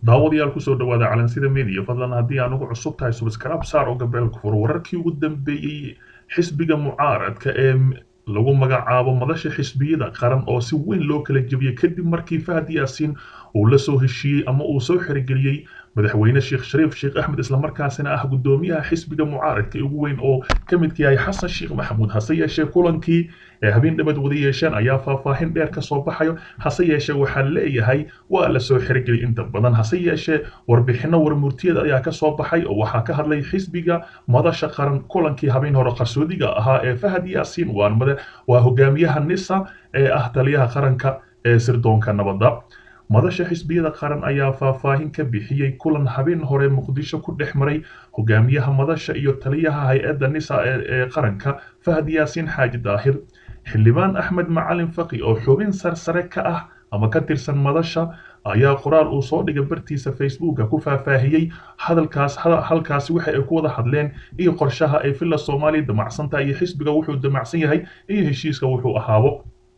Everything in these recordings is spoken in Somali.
daawadayaal kusoo dhawaada calansida media fadlan haddii aan ugu cusub tahay subscribe saar oo gabeelka furo wararkii ugu dambeeyey xisbiga mucaaradka ee lagu magacaabo madasha xisbiyada qaran oo si weyn loo kala jebiyey kadib markii fahad yaasiin uu la soo heshiiyey ama uu soo xirigeliyey madaxweyne sheekh shariif sheekh axmed islamarkaasina ah guddoomiyaha xisbiga mucaaradka ugu weyn oo ka midka yahay xasan sheekh maxamuud hase yeeshee kulankii ee habeen dhabad wada yeesheen ayaa faahfaahin dheer ka soo baxayo hase yeeshee waxaa leeyahay waa la soo xirigeliyey inta badan hase yeeshee warbixinno warmurtiyeed ayaa ka soo baxay oo waxaa ka hadlay xisbiga madasha qaran kulankii habeen hore qarsoodiga ahaa ee fahad yaasiin waa hogaamiyaha nisa ee ah taliyaha qaranka ee sirdoonka nabadda madasha xisbiyada qaran ayaa faahfaahin ka bixiyey kulan habeen hore muqdisho ku dhex maray hogaamiyaha madasha iyo taliyaha hay-adda nisa ee qaranka fahad yaasiin xaaji daahir xildhibaan axmed macalin faqi oo xubin sarsare ka ah ama ka tirsan madasha ayaa qoraal uu soo dhigay bartiisa facebooka ku faahfaahiyey hadalkaas halkaasi waxa ay ku wada hadleen iyo qorshaha ay villa soomaaliya damacsantaha iyo xisbiga wuxuu damacsan yahay iyo heshiiska wuxuu ahaabo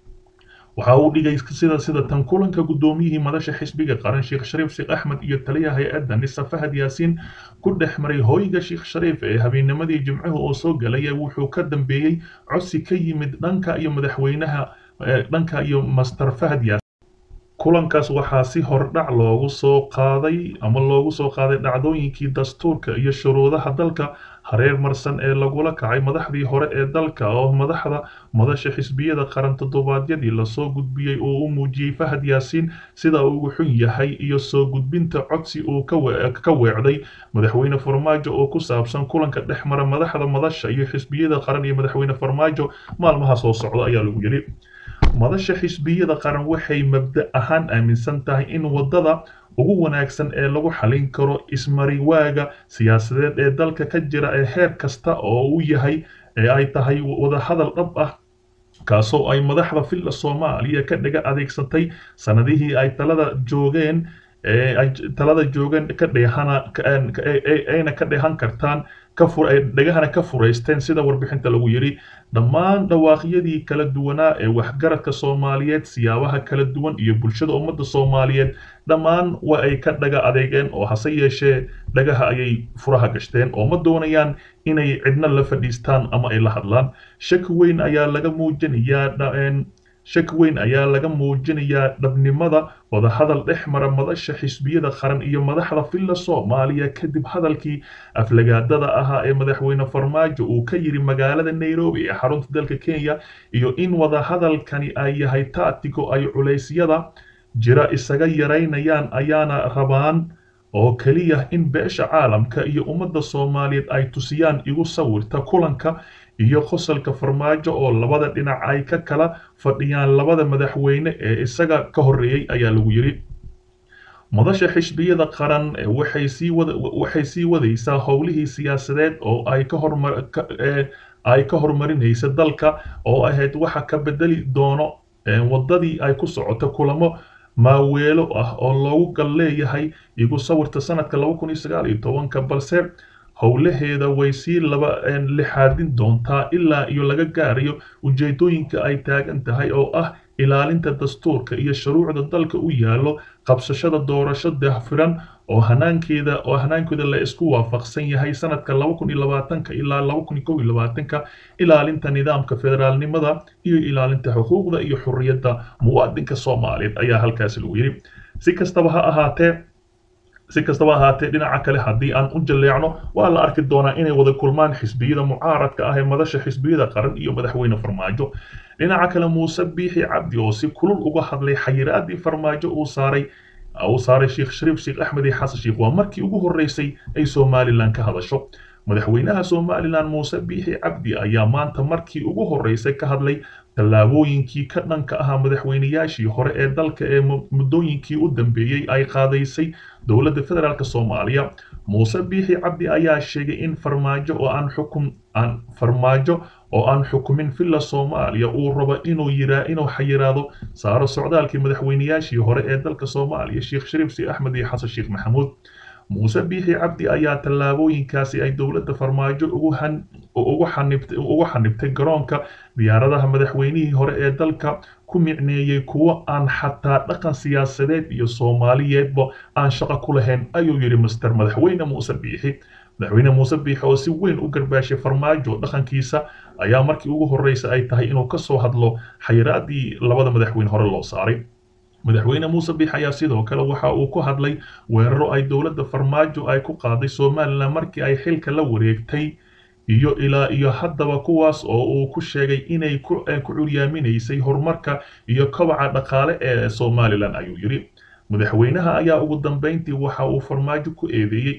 waxa uu dhigay sida sida tan kulanka guddoomiyihii madasha xisbiga qaran sheekh shariif sheekh axmed iyo taliyaha hay-adda nisa fahad yaasiin ku dhex maray hooyga sheekh shariif ee habeennimadii jimcuhu oo soo galaya wuxuu ka dambeeyey codsi ka yimid dhanka iyo madaxweynaha dhanka iyo master fahad yaasiin kulankaas waxaa si hordhac loogu soo qaaday ama loogu soo qaaday dhacdooyinkii dastuurka iyo shuruudaha dalka hareer marsan ee lagula kacay madaxdii hore ee dalka oo madaxda madasha xisbiyada qaran toddobaadyadii lasoo gudbiyey oo u muujiyey fahad yaasiin sida uu ugu xun yahay iyo soo gudbinta codsi uu ka weecday madaxweyne farmaajo oo ku saabsan kulanka dhex mara madaxda madasha iyo xisbiyada qaran iyo madaxweyne farmaajo maalmaha soo socda ayaa lagu yidhi madasha xisbiyada qaran waxay mabda ahaan aaminsan tahay in waddada ugu wanaagsan ee lagu xalin karo ismariwaaga siyaasadeed ee dalka ka jira ee heer kasta oo uu yahay ee ay tahay wadahadal dhab ah kaasoo ay madaxda villa soomaaliya ka dhiga adeegsatay sanadihii ay talada joogeen ay talada joogeen ka dheehana ayna ka dheehan kartaan dhegahana ka furaysteen sida warbixinta lagu yidhi dhammaan dhawaaqyadii kala duwanaa ee waxgaradka soomaaliyeed siyaabaha kala duwan iyo bulshada ummadda soomaaliyeed dhammaan waa ay ka dhaga adeegeen oo hase yeeshee dhagaha ayay furaha gashteen oo ma doonayaan inay cidna la fadhiistaan ama ay la hadlaan shaki weyn ayaa laga muujinayaa shaki weyn ayaa laga muujinayaa dhabnimada wadahadal dhex mara madasha xisbiyada qaran iyo madaxda villa soomaaliya kadib hadalkii aflagaadada ahaa ee madaxweyne farmaajo uu ka yidhi magaalada nairobi ee xarunta dalka kenya iyo in wadahadalkani ay yahay taatigo ay culeysyada jira isaga yaraynayaan ayaana rabaan oo keliya in beesha caalamka iyo ummadda soomaaliyeed ay tusiyaan igu sawirta kulanka iyo qosolka farmaajo oo labada dhinac ay ka kala fadhiyaan labada madaxweyne ee isaga ka horreeyey ayaa lagu yidhi madasha xisbiyada qaran waxay sii wada waxay sii wadaysaa howlihii siyaasadeed oo ay ka hormar ay ka horumarinaysa dalka oo ahayd waxa ka bedeli doono waddadii ay ku socoto kulamo maaweelo ah oo loogu gal leeyahay igu sawirta sanadka laba kun iyo sagaal iyo tobanka balse howlaheeda way sii laba lixaadin doontaa ilaa iyo laga gaarayo ujeedooyinka ay taagan tahay oo ah ilaalinta dastuurka iyo shuruucda dalka u yaallo qabsashada doorasho dahfiran oo hanaankeeda oo hanaankeeda la isku waafaqsan yahay sanadka laba kun iyo labaatanka ilaa laba kun iyo kow iyo labaatanka ilaalinta nidaamka federaalnimada iyo ilaalinta xuquuqda iyo xurriyadda muwaadinka soomaaliyeed ayaa halkaasi lagu yidhi si kastaba ha ahaatee si kastaba ahaatee dhinaca kale haddii aan u jalleecno waa la arki doonaa inay wada kulmaan xisbiyada mucaaradka ah ee madasha xisbiyada qaran iyo madaxweyne farmaajo dhinaca kale muuse biixi cabdi oo si kulul uga hadlay xayiraadii farmaajo uu saaray uu saaray sheekh shariif sheekh axmed iyo xasan sheekh waa markii ugu horreysay ay somalilan ka hadasho madaxweynaha somalilan muuse biixi cabdi ayaa maanta markii ugu horreysay ka hadlay tallaabooyinkii ka dhanka ahaa madaxweynayaashii hore ee dalka ee muddooyinkii u dambeeyey ay qaadaysay dowladda federaalk soomaaliya muuse biixi cabdi ayaa sheegay in farmaajo oo aan xukum aan farmaajo oo aan xukumin villa soomaaliya uu rabo inuu yiraa inuu xayiraado saaro socdaalkii madaxweynayaashii hore ee dalka soomaaliya sheekh shariif sheekh axmed iyo xasan sheekh maxamuud muuse biixi cabdi ayaa tallaabooyinkaasi ay dowladda farmaajo ugu xanibtay garoonka diyaaradaha madaxweynihii hore ee dalka ku micneeyey kuwo aan xataa dhaqan siyaasadeed iyo soomaaliyeedba aan shaqo ku lahayn ayuu yidhi master madaxweyne muuse biixi madaxweyne muuse biixi oo si weyn u garbaashay farmaajo dhaqankiisa ayaa markii ugu horreysa ay tahay inuu ka soo hadlo xayiraadii labada madaxweyne hore loo saaray madaxweyne muuse biix ayaa sidoo kale waxa uu ku hadlay weeraro ay dowladda farmaajo ay ku qaaday somalilan markii ay xilka la wareegtay iyo ilaa iyo haddaba kuwaas oo uu ku sheegay inay ku curyaaminaysay horumarka iyo kobaca dhaqaale ee somalilan ayuu yidhi madaxweynaha ayaa ugu dambeyntii waxa uu farmaajo ku eedeeyey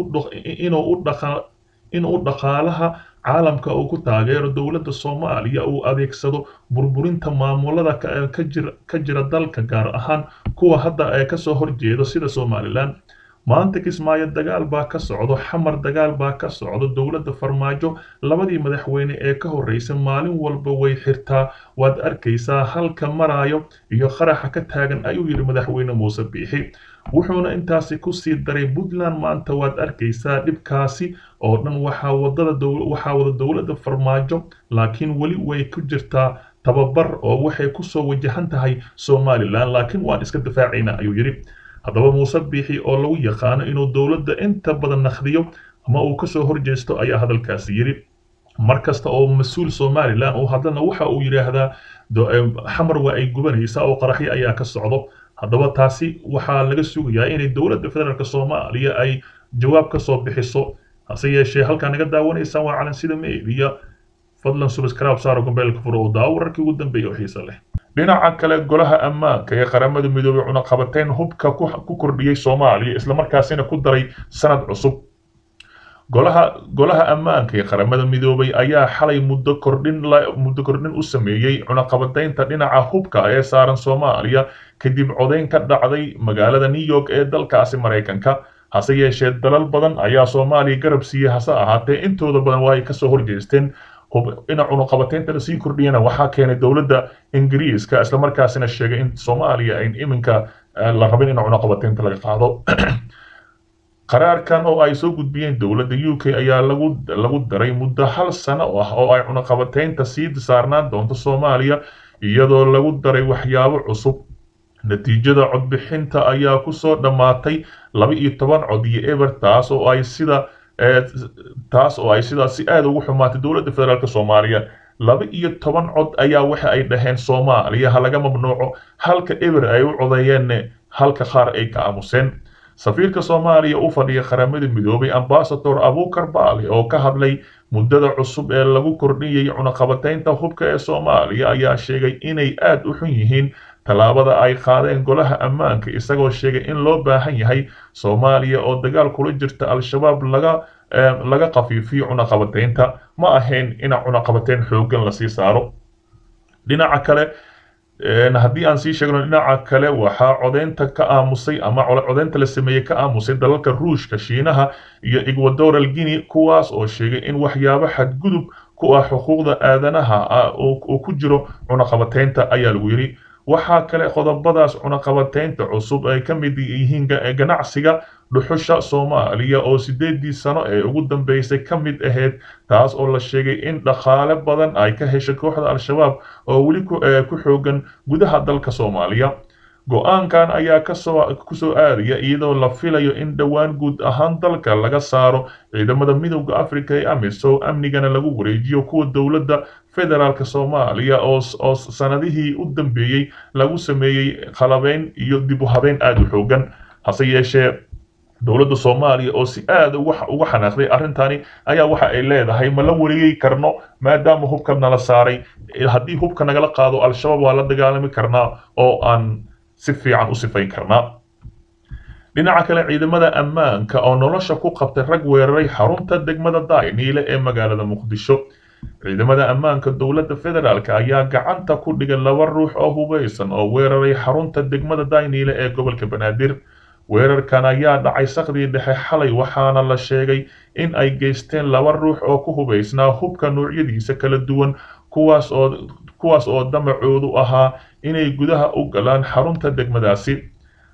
inuu u dhaqaalaha caalamka uu ku taageero dowladda soomaaliya uu adeegsado burburinta maamulada ka jira dalka gaar ahaan kuwa hadda ee kasoo horjeeda sida somalilan maanta kismaayo dagaal baa ka socdo xamar dagaal baa ka socdo dowladda farmaajo labadii madaxweyne ee ka horreysay maalin walba way xirtaa waad arkaysaa halka maraayo iyo qaraxa ka taagan ayuu yidhi madaxweyne muuse biixi wuxuuna intaasi ku sii daray puntland maanta waad arkaysaa dhibkaasi oo dhan waxaa wada dowladda farmaajo laakiin weli way ku jirtaa tababar oo waxay kusoo wajahan tahay somalilan laakiin waan iska difaacaynaa ayuu yidhi haddaba muuse biixi oo lagu yaqaano inuu dowladda inta badan nakhdiyo ama uu kasoo horjeesto ayaa hadalkaasi yidhi mar kasta oo mas-uul somalilan uu hadlana waxa uu yidhaahdaa xamar waa ay gubanaysaa oo qaraxyo ayaa ka socdo haddaba taasi waxaa laga sugayaa inay dowladda federaalk soomaaliya ay jawaab ka soo bixiso hase yeeshee halkaa naga daawanaysaan waa calansida meediya fadlan subscribe saaro gombeelka furo oo daawo wararkii ugu dambeeya oo xiisa leh dhinaca kale golaha ammaanka ee qaramada midoobay cunaqabateyn hubka ku kordhiyey soomaaliya islamarkaasina ku daray sanad cusub golaha golaha ammaanka ee qaramada midoobay ayaa xalay muddo kordhin muddo kordhin u sameeyey cunaqabateynta dhinaca hubka ee saaran soomaaliya kadib codeyn ka dhacday magaalada new york ee dalkaasi maraykanka hase yeeshee dalal badan ayaa soomaaliya garab siiyey hase ahaatee intooda badan waa ay kasoo horjeesteen ina cunuqabateynta lasii kordhiyana waxaa keenay dowladda ingiriiska islamarkaasina sheegay in soomaaliya ayn iminka la rabin in cunuqabateynta laga qaado qaraarkan oo ay soo gudbiyeen dowladda u k ayaa lagu lagu daray muddo hal sano ah oo ay cunuqabateynta sii saarnaan doonto soomaaliya iyadoo lagu daray waxyaabo cusub natiijada codbixinta ayaa kusoo dhammaatay laba iyo toban cod iyo eber taas oo ay sida taas oo ay sidaas si aada ugu xumaatay dowladda federaalk soomaaliya laba iyo toban cod ayaa waxa ay dhaheen soomaaliya ha laga mamnuuco halka eber ay u codeeyeen halka qaar ay ka aamuseen safiirka soomaaliya u fadhiya qaramada midoobay ambasador abukar baali oo ka hadlay muddada cusub ee lagu kordhiyey cunaqabateynta hubka ee soomaaliya ayaa sheegay inay aada u xun yihiin tallaabada ay qaadeen golaha ammaanka isagoo sheegay in loo baahan yahay soomaaliya oo dagaal kula jirta al-shabaab laga laga qafiifiyo cunaqabateynta ma ahayn in cunaqabateyn xooggan lasii saaro dhinaca kale haddii aan sii sheegno dhinaca kale waxaa codeynta ka aamusay ama codeynta la sameeyey ka aamusay dalalka ruushka shiinaha iyo ecuadoral guinea kuwaas oo sheegay in waxyaabo xadgudub ku ah xuquuqda aadanaha oo ku jiro cunaqabateynta ayaa lagu yidhi waxaa kale qodobadaas cunaqabateynta cusub ay ka mid yihiin ganacsiga dhuxusha soomaaliya oo sideedii sano ee ugu dambeysay ka mid ahayd taas oo la sheegay in dhaqaale badan ay ka heshay kooxda al-shabaab oo weli ku xoogan gudaha dalka soomaaliya go-aankan ayaa kasoo kusoo aadaya iyadoo la filayo in dhowaan guud ahaan dalka laga saaro ciidamada midowda africa ee amisom amnigana lagu wareejiyo kuwa dowladda federaalk soomaaliya oo sanadihii u dambeeyey lagu sameeyey qalabeyn iyo dib u habeyn aada u xoogan hase yeeshee dowladda soomaaliya oo si aada uga xanaaqday arrintani ayaa waxa ay leedahay ma la wareegi karno maadaama hubka nala saaray haddii hubka nagala qaado al-shabaab waa la dagaalami karnaa oo aan si fiican u sifayn karnaa dhinaca kale ciidamada ammaanka oo nolosha ku qabtay rag weeraray xarunta degmada dayniile ee magaalada muqdisho ciidamada ammaanka dowladda federaalk ayaa gacanta ku dhigay laba ruux oo hubeysan oo weeraray xarunta degmada dayniile ee gobolka banaadir weerarkan ayaa dhacay sakdii dhexe xalay waxaana la sheegay in ay geysteen laba ruux oo ku hubaysnaa hubka noocyadiisa kala duwan kuwaas oo kuwaas oo damacoodu ahaa inay gudaha u galaan xarunta degmadaasi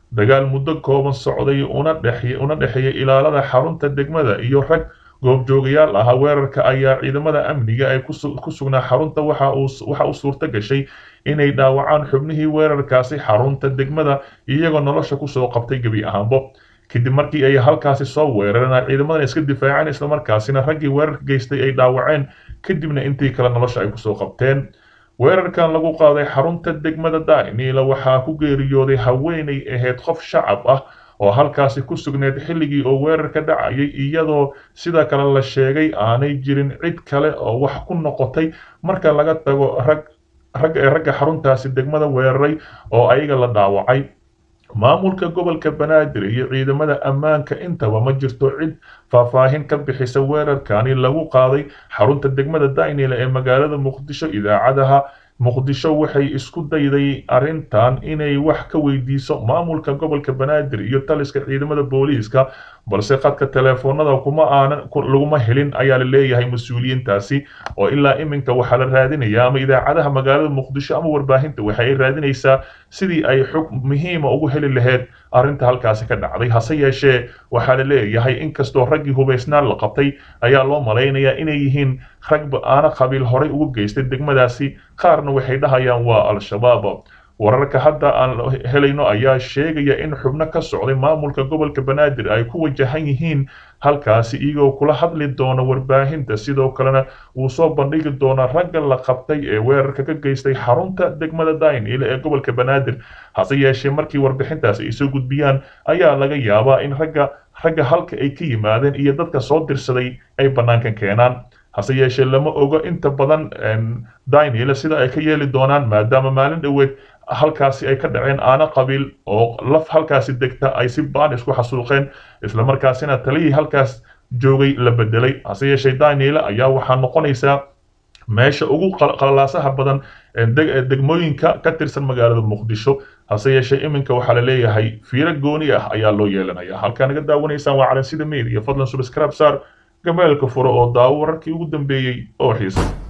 dagaal muddo kooban socday una dhexeeyay ilaalada xarunta degmada iyo rag goobjoogayaal ahaa weerarka ayaa ciidamada amniga ee ku sugnaa xarunta waxa u suurto gashay inay dhaawacaan xubnihii weerarkaasi xarunta degmada iyagoo nolosha kusoo qabtay gebi ahaanbo kadib markii ay halkaasi soo weerareen ciidamadan iska difaaceen islamarkaasina raggii weerarka geystay ay dhaawaceen kadibna intii kale nolosha ay kusoo qabteen weerarkan lagu qaaday xarunta degmada daaniila waxaa ku geeriyooday haweenay ahayd qof shacab ah oo halkaasi ku sugneyd xilligii oo weerarka dhacayay iyadoo sida kale la sheegay aanay jirin cid kale oo wax ku noqotay marka laga tago rag rag ee ragga xaruntaasi degmada weeraray oo ayaga la dhaawacay maamulka gobolka banaadir iyo ciidamada ammaanka intaba ma jirto cid faahfaahin ka bixisa weerarkani lagu qaaday xarunta degmada daynila ee magaalada muqdisho idaacadaha muqdisho waxay isku dayday arrintan inay wax ka weydiiso maamulka gobolka banaadir iyo taliska ciidamada booliiska balse khadka teleefoonada kuma aanan laguma helin ayaa la leeyahay mas-uuliyiintaasi oo ilaa iminka waxaa la raadinayaa ama idaacadaha magaalada muqdisho ama warbaahinta waxa ay raadinaysaa sidii ay xog muhiima ugu heli lahayd arrinta halkaasi ka dhacday hase yeeshee waxaa la leeyahay inkastoo raggii hubaysnaan la qabtay ayaa loo malaynayaa inay yihiin rag aana qabiil horay ugu geystay degmadaasi qaarna waxay dhahayaan waa al-shabaab wararka hadda aan helayno ayaa sheegaya in xubno ka socday maamulka gobolka banaadir ay ku wajahan yihiin halkaasi iyagoo kula hadli doona warbaahinta sidoo kalena wuu soo bandhigi doonaa ragga la qabtay ee weerarka ka geystay xarunta degmada daynile ee gobolka banaadir hase yeeshee markii warbixintaasi ay soo gudbiyaan ayaa laga yaabaa in ragga ragga halka ay ka yimaadeen iyo dadka soo dirsaday ay bannaankan keenaan hase yeeshee lama ogo inta badan daynile sida ay ka yeeli doonaan maadaama maalin dhoweed halkaasi ay ka dhaceen aana qabiil oo laf halkaasi degta ay si baan isku xasuuqeen islamarkaasina taliyii halkaas joogay la bedelay hase yeeshee daynile ayaa waxaa noqonaysaa meesha ugu qalalaasaha badan degmooyinka ka tirsan magaalada muqdisho hase yeeshee iminka waxaa la leeyahay fiiro gooni ah ayaa loo yeelanaya halkaa naga daawanaysaan waa calansida media fadlan subscribe saar gameelka furo oo daawo wararkii ugu dambeeyey oo xiisa